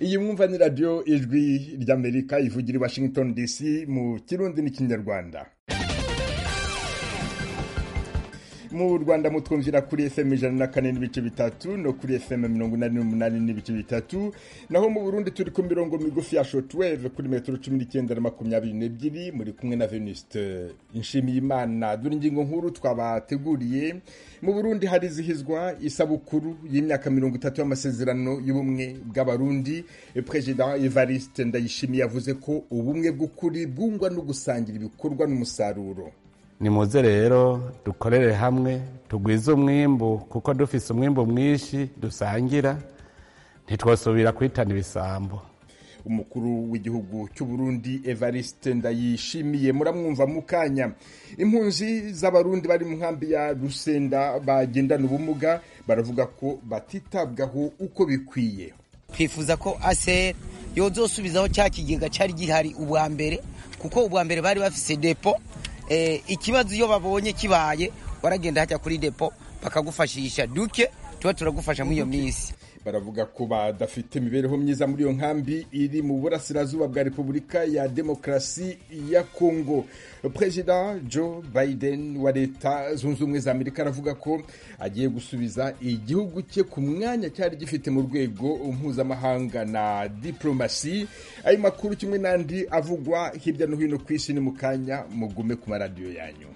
iyi mwumva ni radiyo ijwi ry'amerika ivugira i washington dc mu kirundi n'ikinyarwanda mu rwanda mutwumvira kuri fm ijana na kane n'ibice bitatu no kuri fm mirongo inani n'umunani n'ibice bitatu naho mu burundi turi ku mirongo migufi ya shotweve kuri metero cumi n'icyenda na makumyabiri n'ebyiri muri kumwe na venuste nshimiyimana dore ingingo nkuru twabateguriye mu burundi harizihizwa isabukuru y'imyaka mirongo itatu y'amasezerano y'ubumwe bw'abarundi perezida evariste ndayishimiye yavuze ko ubumwe bw'ukuri bwungwa no gusangira ibikorwa n'umusaruro nimuze rero dukorere hamwe tugwize umwimbu kuko dufise umwimbu mwinshi dusangira ntitwosubira kwitana ibisambo umukuru w'igihugu cy'u Burundi Evariste Ndayishimiye muramwumva mu kanya impunzi z'abarundi bari mu nkambi ya Rusenda bagendana ubumuga baravuga ko batitabwaho uko bikwiye twifuza ko ASR yozosubizaho cya kigega cyari gihari ubwa mbere kuko ubwa mbere bari bafise depo ikibazo iyo babonye kibaye waragenda hajya kuri depo bakagufashisha duke tuba turagufasha muri iyo minsi baravuga ko badafite imibereho myiza muri iyo nkambi iri mu burasirazuba bwa repubulika ya demokarasi ya kongo perezida joe biden wa leta zunze ubumwe za amerika aravuga ko agiye gusubiza igihugu cye ku mwanya cyari gifite mu rwego mpuzamahanga na diplomasi ayo makuru kimwe n'andi avugwa hirya no hino ku isi ni mu kanya mugume ku maradiyo yanyu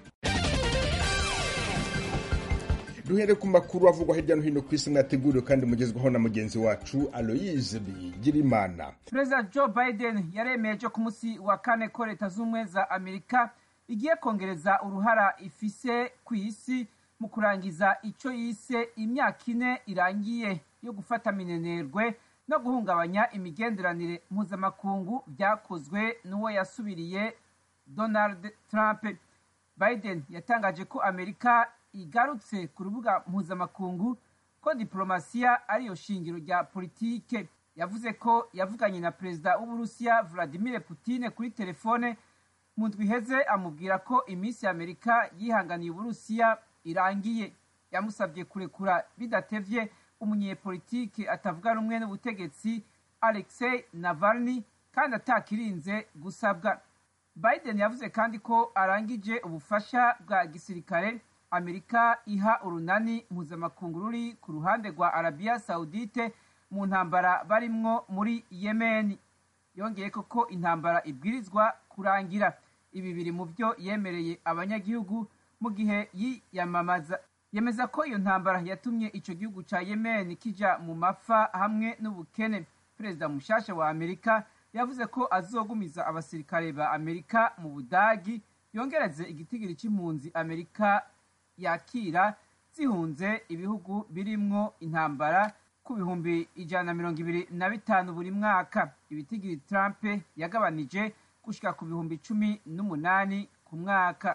duhere ku makuru avugwa hirya no hino ku isi mwateguriwe kandi mugezwaho na mugenzi wacu aloyize bigirimana perezida joe biden yaremeje ku munsi wa kane ko leta z'ubumwe za amerika igiye kongereza uruhara ifise ku isi mu kurangiza icyo yise imyaka ine irangiye yo gufata minenerwe no guhungabanya imigenderanire mpuzamakungu byakozwe n'uwo yasubiriye donald trump biden yatangaje ko amerika igarutse ku rubuga mpuzamakungu ko diplomasiya ariyo shingiro rya politike yavuze ko yavuganye na perezida w'uburusiya vladimir Putin kuri telefone mu ndwi iheze amubwira ko iminsi ya amerika yihanganiye uburusiya irangiye yamusabye kurekura bidatevye umunyepolitike atavuga rumwe n'ubutegetsi alexei navalny kandi atakirinze gusabwa biden yavuze kandi ko arangije ubufasha bwa gisirikare amerika iha urunani mpuzamakungu ruri ku ruhande rwa arabiya saudite mu ntambara barimwo muri yemeni yongeye ko intambara ibwirizwa kurangira ibi biri mu byo yemereye abanyagihugu mu gihe yiyamamaza yemeza ko iyo ntambara yatumye icyo gihugu cya yemeni kija mu mafa hamwe n'ubukene perezida mushasha wa amerika yavuze ko azogumiza abasirikare ba amerika mu budagi yongereze igitigiri cy'impunzi amerika yakira zihunze ibihugu birimwo intambara ku bihumbi ijana na mirongo ibiri na bitanu buri mwaka ibitigiri Trump yagabanije gushika ku bihumbi cumi n'umunani ku mwaka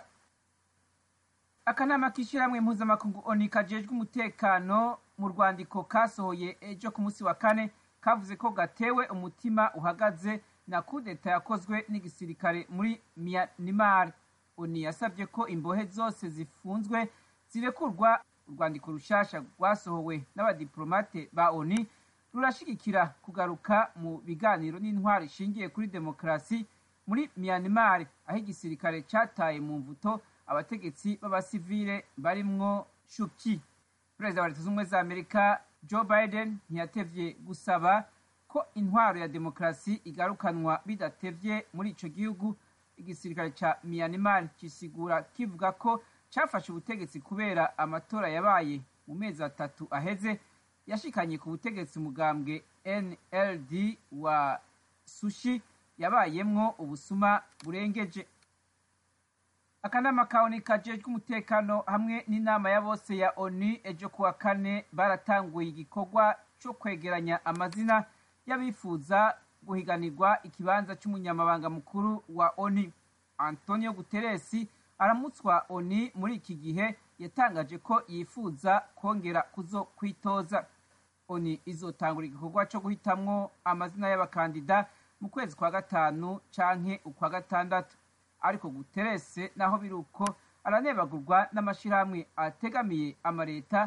akanama k'ishyirahamwe mpuzamakungu oni kajejwe umutekano mu rwandiko kasohoye ejo ku munsi wa kane kavuze ko gatewe umutima uhagaze na kudeta yakozwe n'igisirikare muri Myanmar oni yasabye ko imbohe zose zifunzwe zirekurwa urwandiko rushasha rwasohowe n'abadiplomate ba oni rurashigikira kugaruka mu biganiro n'intwaro ishingiye kuri demokarasi muri Myanmar aho igisirikare cataye mu mvuto abategetsi b'abasivile barimwo shuki perezida wa leta z'ubumwe za amerika joe biden ntiyatevye gusaba ko intwaro ya demokarasi igarukanwa bidatevye muri ico gihugu igisirikare ca Myanmar kisigura kivuga ko cafashe ubutegetsi kubera amatora yabaye mu mezi atatu aheze yashikanye ku butegetsi umugambwe NLD wa Sushi yabayemwo ubusuma burengeje akanama ka ONU kajejwe umutekano hamwe n'inama ya bose ya ONU ejo kuwa kane baratanguye igikorwa co kwegeranya amazina y'abifuza guhiganirwa ikibanza c'umunyamabanga mukuru wa ONU Antonio Guterres aramutswa ONU muri iki gihe yatangaje ko yifuza kongera kuzo kwitoza ONU izotangura igikorwa co guhitamwo amazina y'abakandida mu kwezi kwa gatanu canke ukwa gatandatu ariko Guterres naho biruko aranebagurwa n'amashirahamwe ategamiye amareta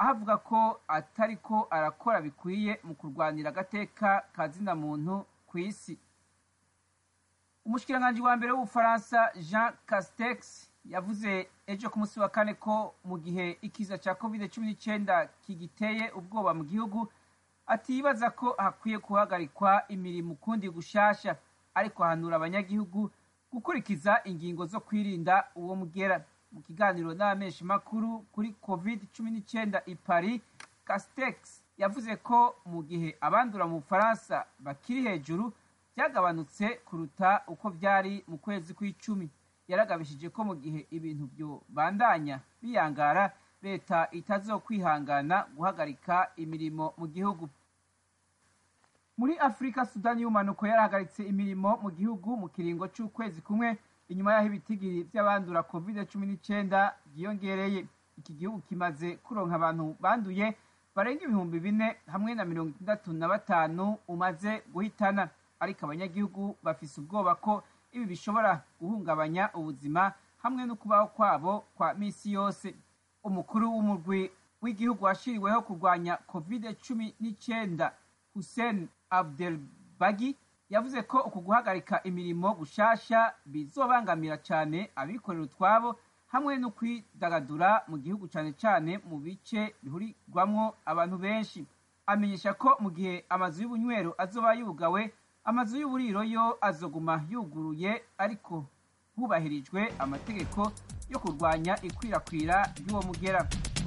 aho avuga ko atari ko arakora bikwiye mu kurwanira agateka ka zina muntu ku isi umushikiranganji wa mbere w'ubufaransa jean castex yavuze ejo ku munsi wa kane ko mu gihe ikiza cya covid cumi n'icyenda kigiteye ubwoba mu gihugu atibaza ko hakwiye guhagarikwa imirimo ukundi gushasha ariko ahanura abanyagihugu gukurikiza ingingo zo kwirinda uwo mugera mu kiganiro n'abamenshi makuru kuri covid cumi n'icyenda i paris castex yavuze ko mu gihe abandura mu bufaransa bakiri hejuru byagabanutse kuruta uko byari mu kwezi kw'icumi yaragabishije ko mu gihe ibintu byo bandanya biyangara leta itazokwihangana guhagarika imirimo mu gihugu muri afurika sudani y'umanuko yarahagaritse imirimo mu gihugu mu kiringo cy'ukwezi kumwe inyuma y'aho ibitigiri by'abandura covid cumi n'icyenda byiyongereye iki gihugu kimaze kuronka abantu banduye barenga ibihumbi bine hamwe na mirongo itandatu na batanu umaze guhitana ariko abanyagihugu bafise ubwoba ko ibi bishobora guhungabanya ubuzima hamwe no kubaho kwabo kwa misi yose umukuru w'umurwi w'igihugu washiriweho kurwanya covid cumi n'icyenda hussein abdelbagi yavuze ko uku guhagarika imirimo gushasha bizobangamira cyane abikorera utwabo hamwe no kwidagadura mu gihugu cyane cyane mu bice bihurirwamwo abantu benshi amenyesha ko mu gihe amazu y'ubunywero azoba yugawe amazu y'uburiro yo azoguma yuguruye ariko hubahirijwe amategeko yo kurwanya ikwirakwira ry'uwo mugera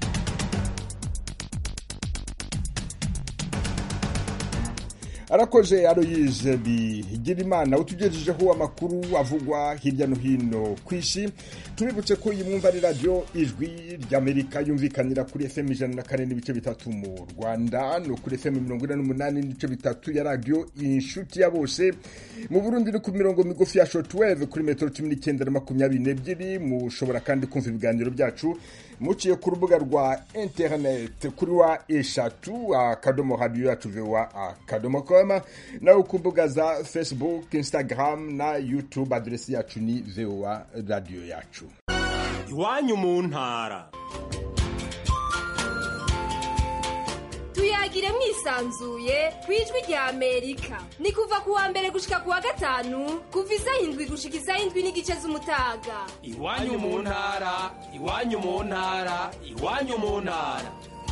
arakoze aroyize bigira imana utugejejeho amakuru avugwa hirya no hino ku isi tubibutse ko iyi mwumva ari radiyo ijwi ry'amerika yumvikanira kuri fm ijana na kane n'ibice bitatu mu rwanda no kuri fm mirongo ine n'umunani n'ibice bitatu ya radiyo inshuti ya bose mu burundi ni ku mirongo migufi ya shotweve kuri metero cumi n'icyenda na makumyabiri n'ebyiri mushobora kandi kumva ibiganiro byacu muciye ku rubuga rwa interineti kuri wa eshatu akadomo radiyo yacu vewa akadomo koma nawe ku mbuga za facebook instagram na youtube aderesi yacu ni vewa radiyo yacu iwanyu mu ntara tuyagire mwisanzuye ku ijwi rya amerika ni kuva ku wa mbere gushika ku wa gatanu kuva isaha indwi gushika isaha indwi n'igice z'umutaga iwanyu mu ntara iwanyu mu ntara iwanyu mu ntara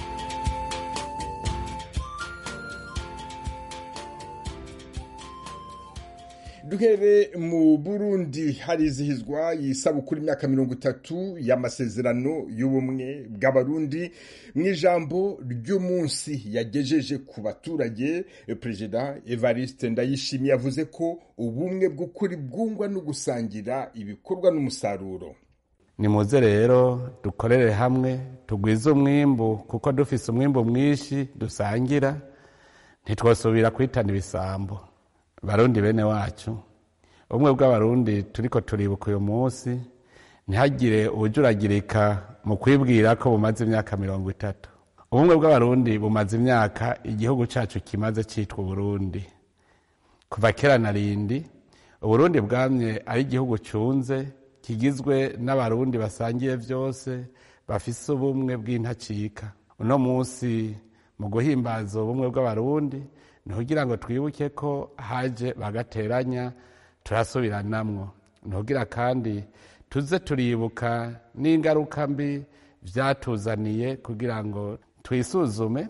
duhere mu burundi harizihizwa isabukuru imyaka mirongo itatu y'amasezerano y'ubumwe bw'abarundi mu ijambo ry'umunsi yagejeje ku baturage perezida evariste ndayishimiye yavuze ko ubumwe bw'ukuri bwungwa no gusangira ibikorwa n'umusaruro nimuze rero dukorere hamwe tugwize umwimbu kuko dufise umwimbu mwinshi dusangira ntitwosubira kwitana ibisambo barundi bene wacu ubumwe bw'abarundi turiko turibuka uyu munsi ntihagire ubujuragirika mu kwibwira ko bumaze imyaka mirongo itatu ubumwe bw'abarundi bumaze imyaka igihugu cacu kimaze citwa uburundi kuva kera na rindi uburundi bwamye ari igihugu cunze kigizwe n'abarundi basangiye vyose bafise ubumwe bw'intacika uno munsi mu guhimbaza ubumwe bw'abarundi ni kugira ngo twibuke ko haje bagateranya turasubiranamwo ni kugira kandi tuze turibuka n'ingaruka mbi vyatuzaniye kugira ngo twisuzume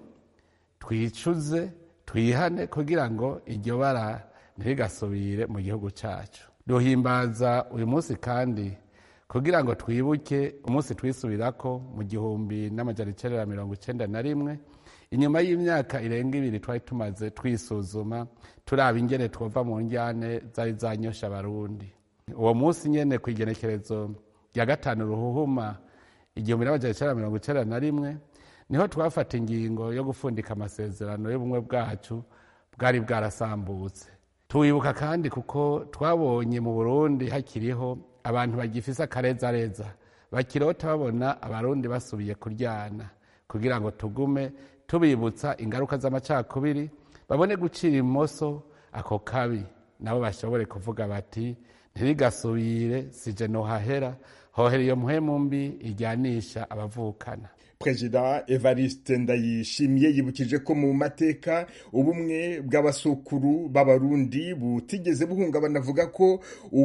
twicuze twihane kugira ngo iryo bara ntirigasubire mu gihugu cacu duhimbaza uyu munsi kandi kugira ngo twibuke umunsi twisubirako mu gihumbi n'amajana icenda na mirongo icenda na rimwe inyuma y'imyaka irenga ibiri twari tumaze twisuzuma turaba ingene twova mu njyane zari zanyosha abarundi uwo munsi nyene ku igenekerezo rya gatanu ruhuhuma igihumbi n'amajana icenda na mirongo icenda na rimwe niho twafata ingingo yo gufundika amasezerano y'ubumwe bwacu bwari bwarasambutse tuwibuka kandi kuko twabonye mu burundi hakiriho abantu bagifise akarezareza bakirota babona abarundi basubiye kuryana kugira ngo tugume tubibutsa ingaruka z'amacakubiri babone gucira imoso ako kabi nabo bashobore kuvuga bati ntirigasubire sije nohahera hohera iyo mpwemu mbi ijyanisha abavukana perezida evariste ndayishimiye yibukije ko mu mateka ubumwe bw'abasukuru b'abarundi butigeze buhungabana avuga ko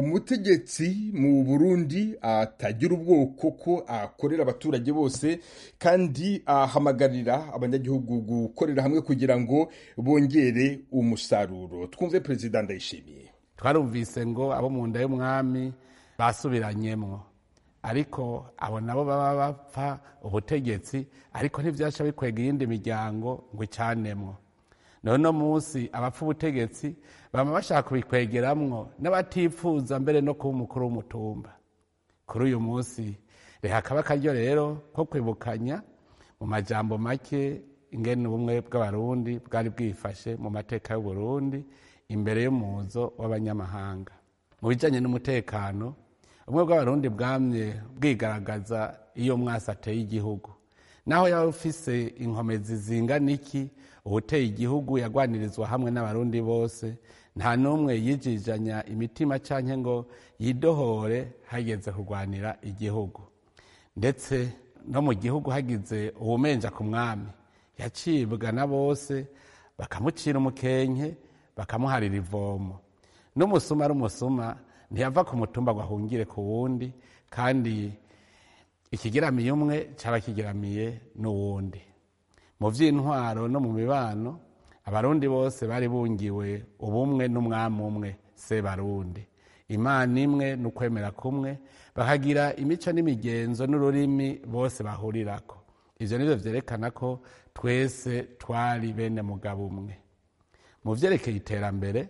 umutegetsi mu burundi atagira ubwoko ko akorera abaturage bose kandi ahamagarira abanyagihugu gukorera hamwe kugira ngo bongere umusaruro twumve perezida ndayishimiye twarumvise ngo abo mu nda y'umwami basubiranyemwo ariko abo nabo baba bapfa ubutegetsi ariko ntibyasha bikwega iyindi miryango ngo icanemwo none munsi abapfa ubutegetsi bama bashaka kubikwegeramwo n'abatipfuza mbere no kuba umukuru w'umutumba kuri uyu munsi reka kaba akaryo rero ko kwibukanya mu majambo make ingene ubumwe bw'abarundi bwari bwifashe mu mateka y'uburundi imbere y'umuzo w'abanyamahanga mu bijanye n'umutekano ubumwe bw'abarundi bwamye bwigaragaza iyo mwasi ateye igihugu naho yaba ufise inkomezi zingana iki uwuteye igihugu yagwanirizwa hamwe n'abarundi bose nta n'umwe yijijanya imitima canke ngo yidohore hageze kurwanira igihugu ndetse no mu gihugu hagize uwumenja ku mwami yacibwa na bose bakamucira umukenke bakamuharira ivomo n'umusuma ari umusuma ntiyava ku mutumba ngo ahungire ku wundi kandi ikigeramiye umwe cyaba kigeramiye n'uwundi mu by'intwaro no mu mibano abarundi bose bari bungiwe ubumwe n'umwami umwe se barundi imana imwe n'ukwemera kumwe bakagira imico n'imigenzo n'ururimi bose bahurirako ibyo nibyo byerekana ko twese twari bene mugabo umwe mu byerekeye iterambere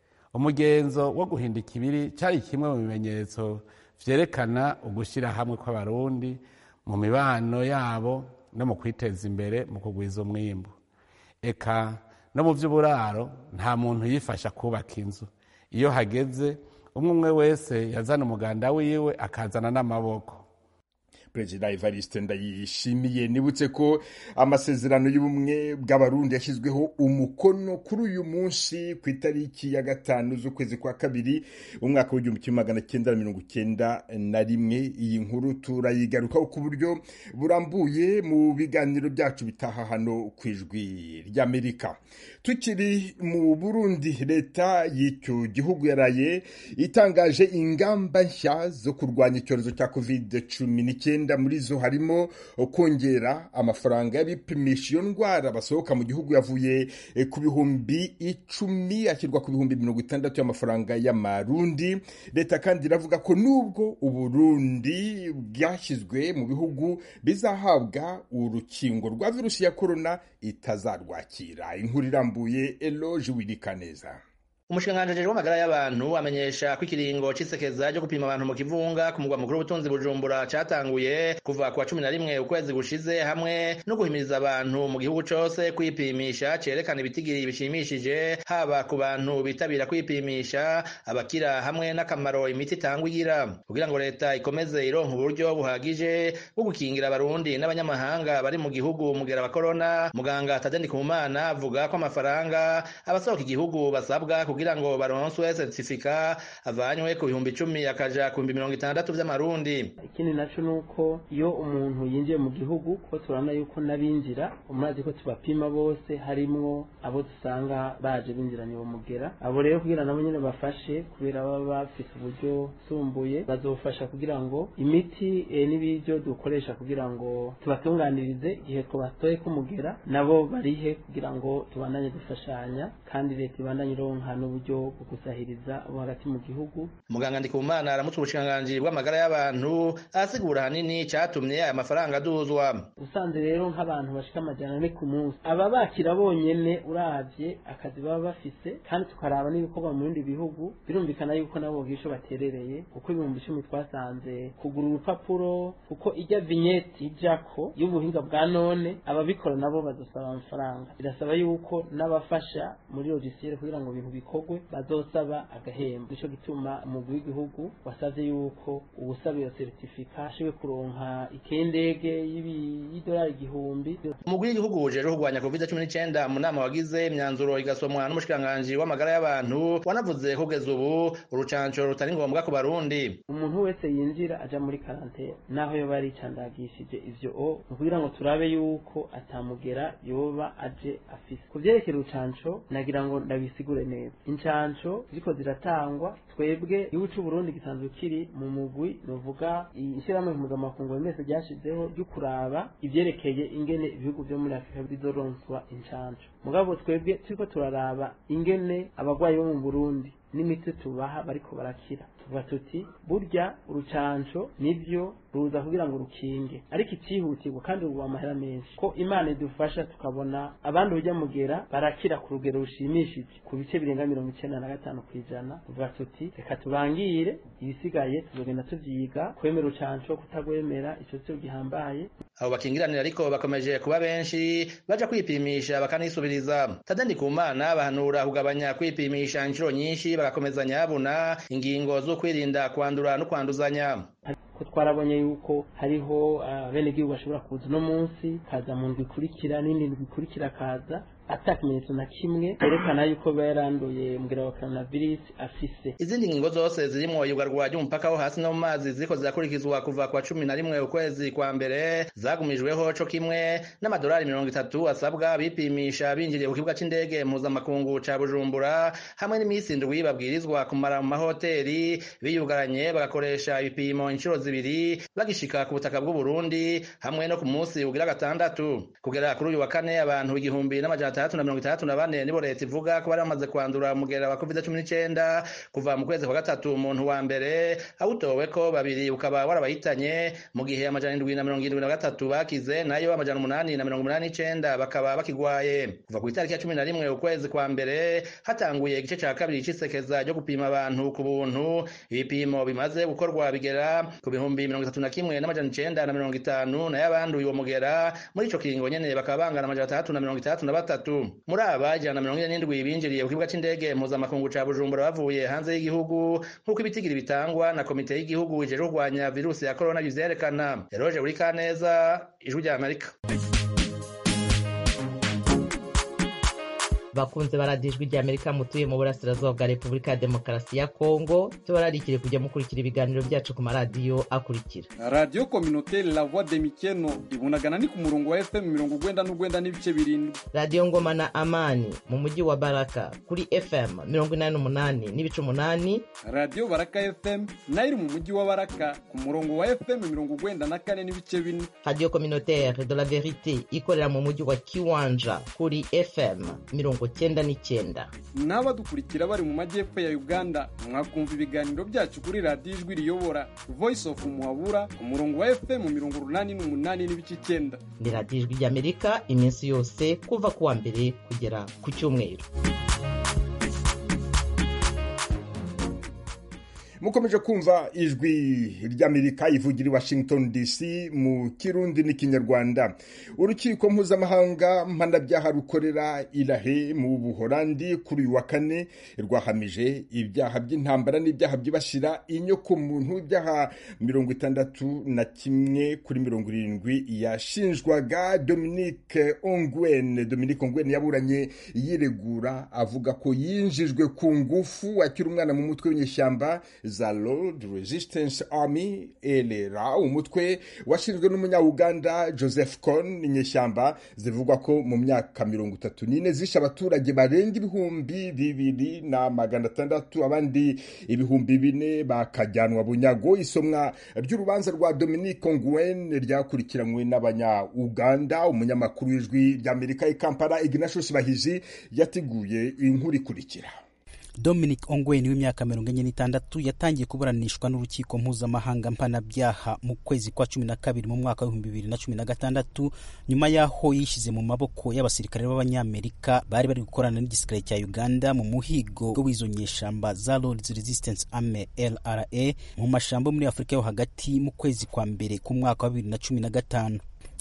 umugenzo wo guhinda ikibiri cyari kimwe mu bimenyetso vyerekana ugushyira hamwe kw'abarundi mu mibano yabo no mu kwiteza imbere mu kugwiza umwimbu eka no mu by'uburaro nta muntu yifasha kubaka inzu iyo hageze umwe umwe wese yazana umuganda wiwe akazana n'amaboko perezida evariste ndayishimiye nibutse ko amasezerano y'ubumwe bw'abarundi yashyizweho umukono kuri uyu munsi ku itariki ya gatanu z'ukwezi kwa kabiri umwaka w'igihumbi kimwe magana cyenda na mirongo icyenda na rimwe iyi nkuru turayigarukaho ku buryo burambuye mu biganiro byacu bitaha hano ku ijwi ry'amerika tukiri mu burundi leta y'icyo gihugu yaraye itangaje ingamba nshya zo kurwanya icyorezo cya covid cumi n'icyenda muri zo harimo kongera amafaranga y'abipimisha iyo ndwara basohoka mu gihugu yavuye ku bihumbi icumi ashyirwa ku bihumbi mirongo itandatu y'amafaranga y'amarundi leta kandi iravuga ko nubwo uburundi bwashyizwe mu bihugu bizahabwa urukingo rwa virusi ya korona itazarwakira inkuru irambuye eloge wirikaneza umushikiranganji w'amagara y'abantu amenyesha ko ikiringo c'isekeza ryo gupima abantu mu kivunga ku mugwa mukuru w'ubutunzi bujumbura catanguye kuva ku wa cumi na rimwe ukwezi gushize hamwe no guhimiriza abantu mu gihugu cose kwipimisha cerekana ibitigiri bishimishije haba ku bantu bitabira kwipimisha abakira hamwe n'akamaro imiti itangwa igira kugira ngo leta ikomeze ironka uburyo buhagije bwo gukingira abarundi n'abanyamahanga bari mu gihugu mugera wa korona muganga tadeni kumana avuga ko amafaranga abasohoka igihugu basabwa kugira ngo baronswe certifica avanywe ku bihumbi icumi akaja ku bihumbi mirongo itandatu vy'amarundi ikindi naco nuko iyo umuntu yinjiye mu gihugu ko turabona yuko n'abinjira umurazi ko tubapima bose harimwo abo dusanga baje binjiranye uwo mugera abo rero kugira nabo nyene bafashe kubera baba bafise uburyo sumbuye bazofasha kugira ngo imiti e, n'ibiryo dukoresha kugira ngo tubatunganirize igihe twabatoye k'umugera nabo barihe kugira ngo tubandanye dufashanya kandi leta ibandanye ironka n'uburyo bwo gusahiriza abo hagati mu gihugu muganga ndikumana aramutse ubushikiranganji bw'amagara y'abantu asigura hanini catumye aya mafaranga aduzwa usanze rero nk'abantu bashika amajana ane ku munsi aba bakira bonyene uravye akazi baba bafise kandi tukaraba n'ibikorwa mu bindi bihugu birumvikana yuko nabo bwisho baterereye kuko ibihumbi icumi twasanze kugura urupapuro kuko ijya vignette ijako y'ubuhinga bwa none ababikora nabo bazosaba amafaranga birasaba yuko n'abafasha muri logiciel kugira ngo ibintu bikore bikorwe bazosaba agahembo nico gituma umugwi w'igihugu wasavye yuko uwusaba iyo seritifika ashobwe kuronka ikendege y'idolari igihumbi umugwi w'igihugu ujejwe kurwanya covid cumi n'icenda mu nama wagize imyanzuro igasomwa n'umushikiranganji w'amagara y'abantu wanavuze kugeza ubu urucanco rutari ngombwa ku barundi umuntu wese yinjira aja muri karantene naho yoba yaricandagishije ivyo o ni kugira ngo turabe yuko atamugera yoba aje afise ku vyerekeye urucanco nagira ngo ndabisigure neza incanco ziriko ziratangwa twebwe igihugu c'uburundi gisanzwe kiri mu mugwi novuga ishirahamwe mpuzamakungu mwese ryashizeho ryo kuraba ivyerekeye ingene ibihugu vyo muri afurika bizoronswa incanco mugabo twebwe turiko turaraba ingene abagwayi bo mu burundi n'imiti tubaha bariko barakira tuvuga tuti burya urucanco nivyo ruza kugira ngo rukinge ariko icihutirwa kandi ruba amahera menshi ko imana idufasha tukabona abandi urya mugera barakira ku rugero rushimishije ku bice birenga mirongo icenda na gatanu kw'ijana tuvuga tuti reka tubangire ibisigaye tuzogenda tuvyiga kwemera urucanco kutagwemera ico cyo gihambaye abo bakingiranira ariko bakomeje kuba benshi baja kwipimisha bakanisubiriza tadandi ku mana bahanura kugabanya kwipimisha inshuro nyinshi bagakomeza nyabuna ingingo zo kwirinda kwandura no kwanduzanya ko twarabonye yuko hariho abenegihugu bashobora kuza uno munsi kaza mu ndwi ikurikira n'indi ndwi ikurikira kaza ata kimenyetso na kimwe yerekana yuko biba yaranduye mugera wa coronavirus afise izindi ngingo zose zirimwo yugarwa ry'umupaka wo hasi no mu mazi ziriko zirakurikizwa kuva kwa cumi na rimwe ukwezi kwa mbere zagumijweho co kimwe n'amadolari mirongo itatu asabwa bipimisha binjiriye ku kibuga c'indege mpuzamakungu ca bujumbura hamwe n'iminsi indwi babwirizwa kumara mu mahoteli biyugaranye bagakoresha ibipimo inshuro zibiri bagishika ku butaka bw'uburundi hamwe no ku munsi ugira gatandatu kugera kuri uyu wa kane abantu igihumbi n'amajana atandatu na mirongo itandatu na bane nibo leta ivuga ko bari bamaze kwandura umugera wa covid cumi n'icenda kuva mu kwezi kwa gatatu umuntu wa mbere awutowe ko babiri ukaba warabayitanye mu gihe amajana indwi na mirongo irindwi na gatatu bakize nayo amajana umunani na mirongo umunani n'icenda bakaba bakigwaye kuva ku itariki ya cumi na rimwe ukwezi kwa mbere hatanguye igice ca kabiri c'isekeza ryo gupima abantu ku buntu ibipimo bimaze gukorwa bigera ku bihumbi mirongo itatu na kimwe n'amajana icenda na mirongo itanu nayo abanduye uwo mugera muri ico kiringo nyene bakaba bangana amajana atandatu na mirongo itandatu na batatu muri aba ijana na mirongo ine n'indwi binjiriye ku kibuga c'indege mpuzamakungu ca bujumbura bavuye hanze y'igihugu nk'uko ibitigiri bitangwa na komite y'igihugu ijejwe kurwanya virusi ya korona bivyerekana eroje buri kaneza ijwi rya amerika bakunze baradiye ijwi rya amerika mutuye mu burasirazuba bwa repubulika ya demokarasi ya kongo tubararikire kujya mukurikira ibiganiro byacu ku maradiyo akurikira radiyo kominoteri la voix de mikeno ibunagana ni ku murongo wa fm mirongo ugwenda n'ugwenda n'ibice birindwi radiyo ngoma na amani mu mujyi wa baraka kuri fm mirongo inani n'umunani n'ibice umunani radiyo baraka fm nayo iri mu mujyi wa baraka ku murongo wa fm mirongo ugwenda na kane n'ibice bine radiyo kominoteri de la verite ikorera mu mujyi wa kiwanja kuri fm mirongo cyenda n'icyenda n'abadukurikira bari mu majyepfo ya uganda mwakumva ibiganiro byacu kuri radiyo ijwi riyobora voice of muhabura ku murongo wa fm mirongo urunani n'umunani n'ibice icyenda ni radiyo ijwi ry'amerika iminsi yose kuva ku wa mbere kugera ku cyumweru mukomeje kumva ijwi ry'amerika ivugira i washington dc mu kirundi n'ikinyarwanda urukiko mpuzamahanga mpanabyaha rukorera irahe mu buhorandi kuri uyu wa kane rwahamije ibyaha by'intambara n'ibyaha byibasira inyokomuntu ibyaha mirongo itandatu na kimwe kuri mirongo irindwi yashinjwaga dominique ongwen dominique ongwen yaburanye yiregura avuga ko yinjijwe ku ngufu akiri umwana mu mutwe w'inyeshyamba za Lord Resistance Army LRA umutwe washinzwe n'umunyauganda Joseph Kony inyeshyamba zivugwa ko mu myaka mirongo itatu n'ine zishe abaturage barenga ibihumbi bibiri na magana atandatu abandi ibihumbi bine bakajyanwa bunyago isomwa ry'urubanza rwa Dominique Ongwen ryakurikiranywe n'abanya-Uganda umunyamakuru w'ijwi ry'Amerika i Kampala Ignatius Bahizi yateguye inkuru ikurikira Dominic Ongwen w'imyaka mirongo enye n'itandatu yatangiye kuburanishwa n'urukiko mpuzamahanga mpanabyaha mu kwezi kwa cumi na kabiri mu mwaka w'ibihumbi bibiri na cumi na gatandatu nyuma y'aho yishyize mu maboko y'abasirikare b'abanyamerika bari bari gukorana n'igisirikare cya uganda mu muhigo w'izo nyeshamba za Lord's Resistance Army LRA mu mashyamba muri afurika yo hagati mu kwezi kwa mbere ku mwaka wa bibiri na cumi na gatanu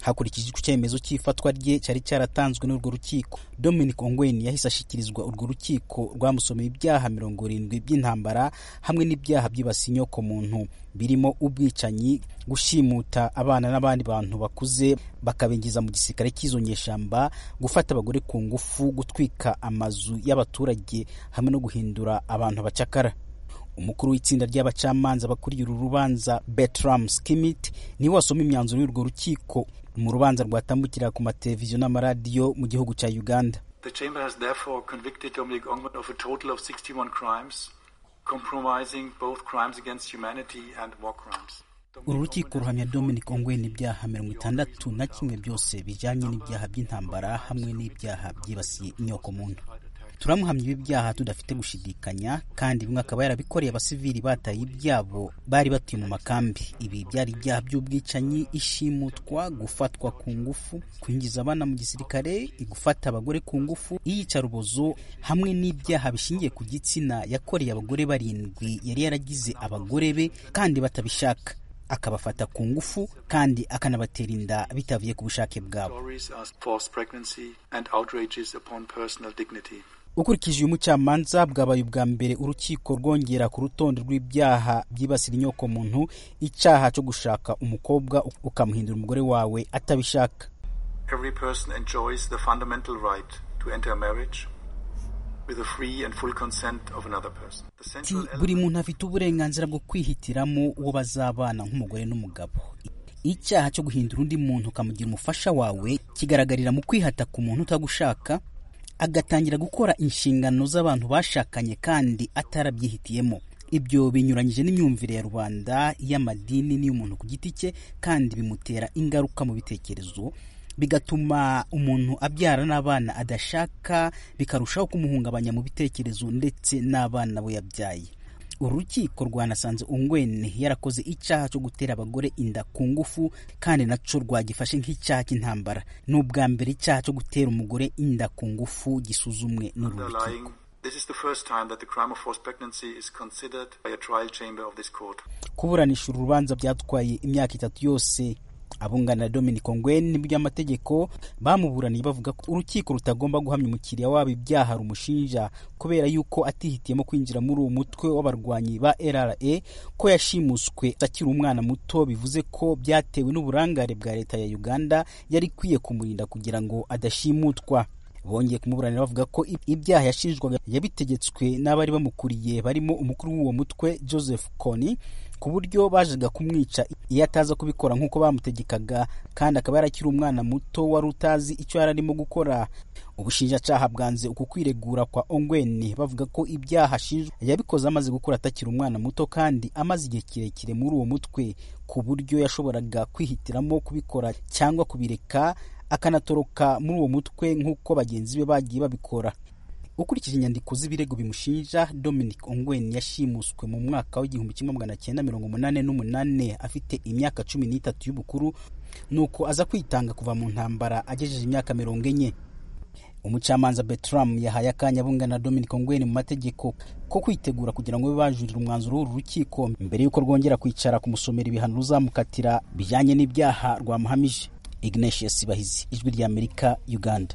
hakurikijwe icyemezo cy'ifatwa rye cyari cyaratanzwe n'urwo rukiko dominic ongwen yahise ashyikirizwa urwo rukiko rwamusomeye ibyaha mirongo irindwi by'intambara hamwe n'ibyaha byibasiye inyoko muntu birimo ubwicanyi gushimuta abana n'abandi bantu bakuze bakabinjiza mu gisirikare cy'izo nyeshamba gufata abagore ku ngufu gutwika amazu y'abaturage hamwe no guhindura abantu abacakara umukuru w'itsinda ry'abacamanza bakuriye uru rubanza Bertram Skimit niwe wasoma imyanzuro y'urwo rukiko mu rubanza rwatambukira ku mateleviziyo n'amaradiyo mu gihugu cya Uganda The chamber has therefore convicted Dominic Ongwen of a total of 61 crimes, compromising both crimes against humanity and war crimes. uru rukiko ruhamya dominic ongwen ibyaha mirongo itandatu na kimwe byose bijyanye n'ibyaha by'intambara hamwe n'ibyaha byibasiye inyoko muntu turamuhamya ibi byaha tudafite gushidikanya kandi bimwe akaba yarabikoreye abasivili bataye ibyabo bari batuye mu makambi ibi byari ibyaha by'ubwicanyi ishimutwa gufatwa ku ngufu kwinjiza abana mu gisirikare gufata abagore ku ngufu iyicarubozo hamwe n'ibyaha bishingiye ku gitsina yakoreye abagore barindwi yari yaragize abagore be kandi batabishaka akabafata ku ngufu kandi akanabatera inda bitavuye ku bushake bwabo Stories are forced pregnancy and outrages upon personal dignity. ukurikije uyu mucamanza bwabaye ubwa mbere urukiko rwongera ku rutonde rw'ibyaha byibasira inyoko muntu icyaha cyo gushaka umukobwa ukamuhindura umugore wawe atabishaka Every person enjoys the fundamental right to enter a marriage with the free and full consent of another person. The Ati, central buri muntu afite uburenganzira bwo kwihitiramo uwo bazabana nk'umugore n'umugabo icyaha cyo guhindura undi muntu ukamugira umufasha wawe kigaragarira mu kwihata ku muntu utagushaka agatangira gukora inshingano z'abantu bashakanye kandi atarabyihitiyemo ibyo binyuranyije n'imyumvire ya rubanda y'amadini n'iy'umuntu ku giti cye kandi bimutera ingaruka mu bitekerezo bigatuma umuntu abyara n'abana adashaka bikarushaho kumuhungabanya mu bitekerezo ndetse n'abana bo yabyaye uru rukiko rwanasanze ungwene yarakoze icyaha cyo gutera abagore inda ku ngufu kandi naco rwagifashe nk'icyaha cy'intambara ni ubwa mbere icyaha cyo gutera umugore inda ku ngufu gisuzumwe n'uru rukiko underlying. This is the first time that the crime of forced pregnancy is considered by a trial chamber of this court. kuburanisha uru rubanza byatwaye imyaka itatu yose abungana na dominic ongwen by'amategeko bamuburaniye bavuga ko urukiko rutagomba guhamya umukiriya wabo ibyaha rumushinja kubera yuko atihitiyemo kwinjira muri uwo mutwe w'abarwanyi ba rra ko yashimuswe akiri umwana muto bivuze ko byatewe n'uburangare bwa leta ya uganda yari ikwiye kumurinda kugira ngo adashimutwa bongeye kumuburanira bavuga ko ibyaha yashinjwaga yabitegetswe n'abari bamukuriye barimo umukuru w'uwo mutwe joseph kony ku buryo bajaga kumwica iyo ataza kubikora nk'uko bamutegekaga kandi akaba yarakiri umwana muto wari utazi icyo yari arimo gukora ubushinjacyaha bwanze uku kwiregura kwa ongweni bavuga ko ibyaha ashinjwa yabikoze amaze gukura atakiri umwana muto kandi amaze igihe kirekire muri uwo mutwe ku buryo yashoboraga kwihitiramo kubikora cyangwa kubireka akanatoroka muri uwo mutwe nk'uko bagenzi be bagiye babikora ukurikije inyandiko z'ibirego bimushinja dominic ongwen yashimuswe mu mwaka w'igihumbi kimwe magana cyenda mirongo umunani n'umunani afite imyaka cumi n'itatu y'ubukuru nuko aza kwitanga kuva mu ntambara agejeje imyaka mirongo enye umucamanza betram yahaye akanya bungana na dominic ongwen mu mategeko ko kwitegura kugira ngo babe bajurira umwanzuro w'uru rukiko mbere y'uko rwongera kwicara kumusomera ibihano ruzamukatira bijyanye n'ibyaha rwamuhamije ignatius bahizi ijwi ry'amerika uganda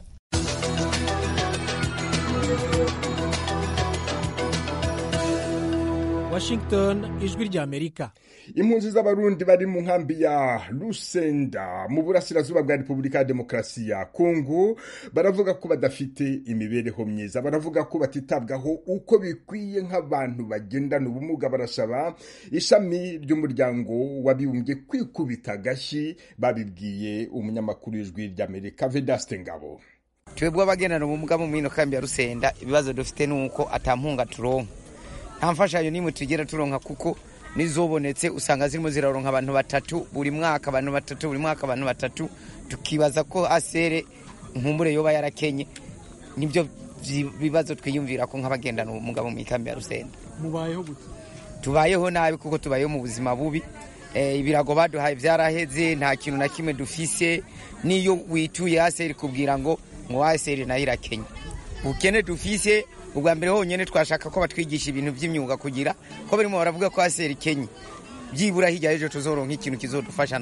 washington ijwi ry'amerika impunzi z'abarundi bari mu nkambi ya rusenda mu burasirazuba bwa repubulika ya demokarasi ya kongo baravuga ko badafite imibereho myiza baravuga ko batitabwaho uko bikwiye nk'abantu bagendana ubumuga barasaba ishami ry'umuryango w'abibumbye kwikubita agashyi babibwiye umunyamakuru w'ijwi ry'amerika vedaste ngabo twebwe abagendana ubumuga mu mino kambi ya rusenda ibibazo dufite ni uko atampunga turonka nta mfashanyo n'imwe tugera turonka kuko n'izobonetse usanga zirimo ziraronka abantu batatu buri mwaka abantu batatu buri mwaka abantu batatu tukibaza ko asere nkumbure yoba yarakenye nibyo bibazo twiyumvira ko nk'abagendana ubumuga mu ikambi ya rusenda mubayeho gute tubayeho nabi kuko tubayeho mu buzima bubi ibirago baduhaye byaraheze nta kintu na kimwe dufise n'iyo wituye aseri kubwira ngo ngo aseri nayo irakenye ubukene dufise ubwa mbere honyine twashaka ko batwigisha ibintu by'imyuga kugira ko barimo baravuga ko aseri kenye byibura hirya y'ejo tuzoronka ikintu kizodufasha natwe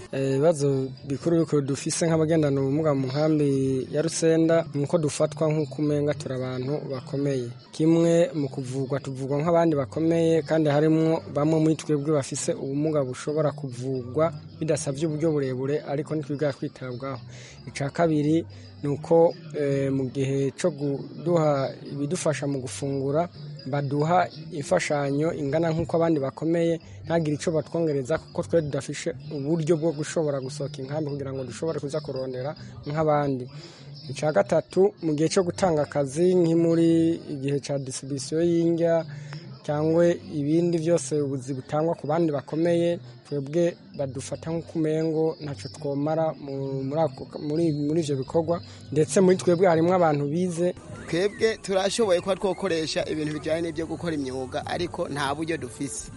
ibibazo bikuru bikuru dufise nk'abagendana ubumuga mu nkambi ya rusenda ni uko dufatwa nk'uko umenga turi abantu bakomeye kimwe mu kuvugwa tuvugwa nk'abandi bakomeye kandi harimo bamwe muri twebwe bafise ubumuga bushobora kuvugwa bidasabye uburyo burebure ariko ntitwiga kwitabwaho icya kabiri ni uko mu gihe cyo kuduha ibidufasha mu gufungura baduha imfashanyo ingana nk'uko abandi bakomeye ntagire icyo batwongereza kuko twe tudafishe uburyo bwo gushobora gusohoka inkambi kugira ngo dushobore kuza kurondera nk'abandi icya gatatu mu gihe cyo gutanga akazi nk'imuri igihe cya disibisiyo y'indya cyangwa ibindi byose ubuzi butangwa ku bandi bakomeye twebwe badufata nk'ukumengo ntacyo twomara muri ibyo bikorwa ndetse muri twebwe harimo abantu bize twebwe turashoboye kuba twakoresha ibintu bijyanye n'ibyo gukora imyuga ariko nta buryo dufise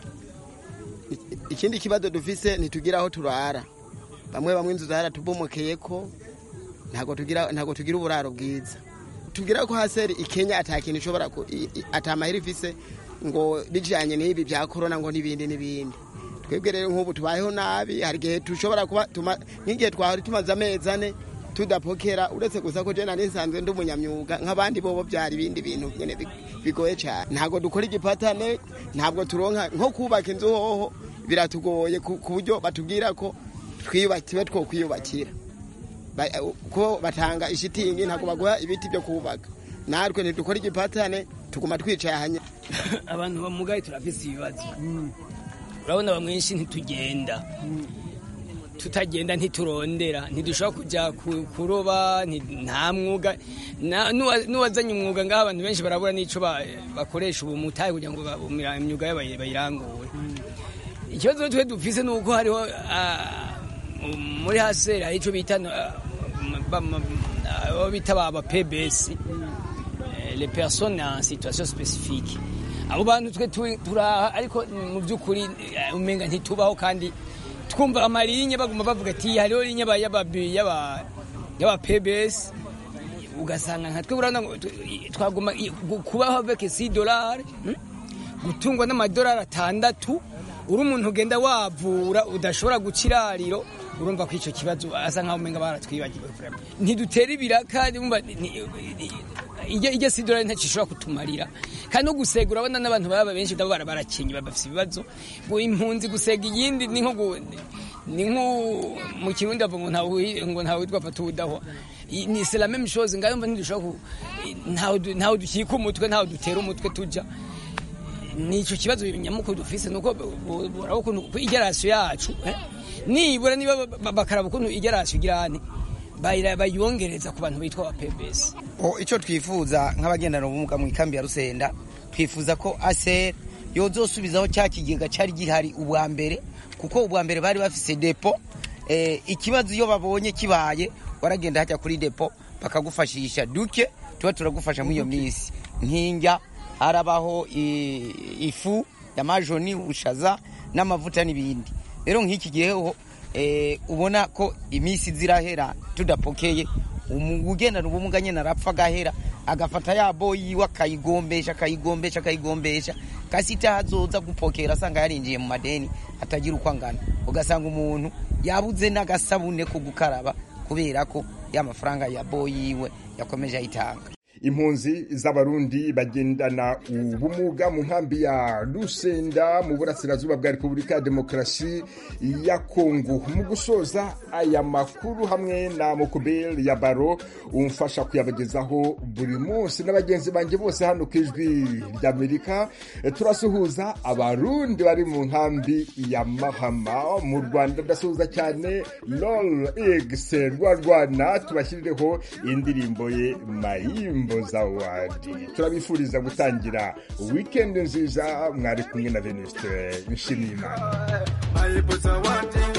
ikindi kibazo dufise ntitugira aho turara bamwe bamwe inzu zaratubomokeye ko ntabwo tugira uburaro bwiza tubwira ko haseri ikenya atakintu ishobora atamahera ifise ngo bijyanye n'ibi bya korona ngo n'ibindi n'ibindi twebwe rero nk'ubu tubayeho nabi hari igihe dushobora kuba nk'igihe twari tumaze amezi ane tudapokera uretse gusa ko jena nisanzwe ndi umunyamyuga nk'abandi bobo byari ibindi bintu nyine bigoye cyane ntabwo dukora igipatane ntabwo turonka nko kubaka inzu hoho biratugoye ku buryo batubwira ko twiyubakiwe two kwiyubakira ko batanga ishitingi ntabwo baguha ibiti byo kubaka natwe ntidukora igipatane tuguma twicaye ahanye abantu bamugaye turafise ibibazo urabona bamwenshi ntitugenda tutagenda ntiturondera ntidushobora kujya kuroba nta mwuga n'uwazanye umwuga ngaho abantu benshi barabura n'icyo bakoresha ubu mutahe kugira ngo imyuga yabo bayirangure ikibazo twe dufise ni uko hariho muri haseri hari icyo bita abo bita ba pbs les personnes en situation spécifique abo bantu twe turaha ariko mu by'ukuri umenga ntitubaho kandi twumva amarinye baguma bavuga ati hariho linye y'aba pbs ugasanga nka twe urabona twaguma kubaho avec 6 dollars gutungwa n'amadolari atandatu uri umuntu ugenda wavura udashobora guca irariro urumva ko icyo kibazo asa nkaho umenga baratwibagiwe ntidutera ibiraka ijya si dolari ntacyo ishobora kutumarira kandi no gusega urabona n'abantu baba benshi nabo barakenye bafite ibibazo impunzi gusega iyindi ni nko ni nko mu kirundi bavuga ngo ntawe witwa fata ubudahwa ni c'est la même chose ngayo mva ntidushobora ntawe dukika umutwe ntawe dutera umutwe tujya ni icyo kibazo nyamukuru dufise nuko buraba ukuntu igerasiyo yacu nibura niba bakaraba ukuntu igerasiyo igirane bayongereza ku bantu bitwa ba pbs icyo twifuza nk'abagendana ubumuga mu ikambi ya rusenda twifuza ko aser yozosubizaho cya kigega cyari gihari ubwa mbere kuko ubwa mbere bari bafise depo ikibazo iyo babonye kibaye waragenda hajya kuri depo bakagufashisha duke tuba turagufasha muri iyo minsi nk'injya harabaho ifu ya majoni ushaza n'amavuta n'ibindi rero nk'iki gihe ubona ko iminsi zirahera tudapokeye ugendana ubumuga nyine arapfa agahera agafata ya boyi yiwe akayigombesha akayigombesha akayigombesha kasi itahazoza gupokera asanga yarinjiye mu madeni atagira uko angana ugasanga umuntu yabuze n'agasabune ko gukaraba kubera ko ya mafaranga ya boyi yiwe yakomeje ayitanga impunzi z'abarundi bagendana ubumuga mu nkambi ya rusenda mu burasirazuba bwa repubulika ya demokarasi ya kongo mu gusoza aya makuru hamwe na mukubeli ya baro umfasha kuyabagezaho buri munsi n'abagenzi banjye bose hano ku ijwi ry'amerika turasuhuza abarundi bari mu nkambi ya mahama mu rwanda ndasuhuza cyane lol x rwarwana tubashyirireho indirimbo ye mayimbo zawadi turabifuriza gutangira wikendi nziza mwari kumwe na venuste nshimiyimana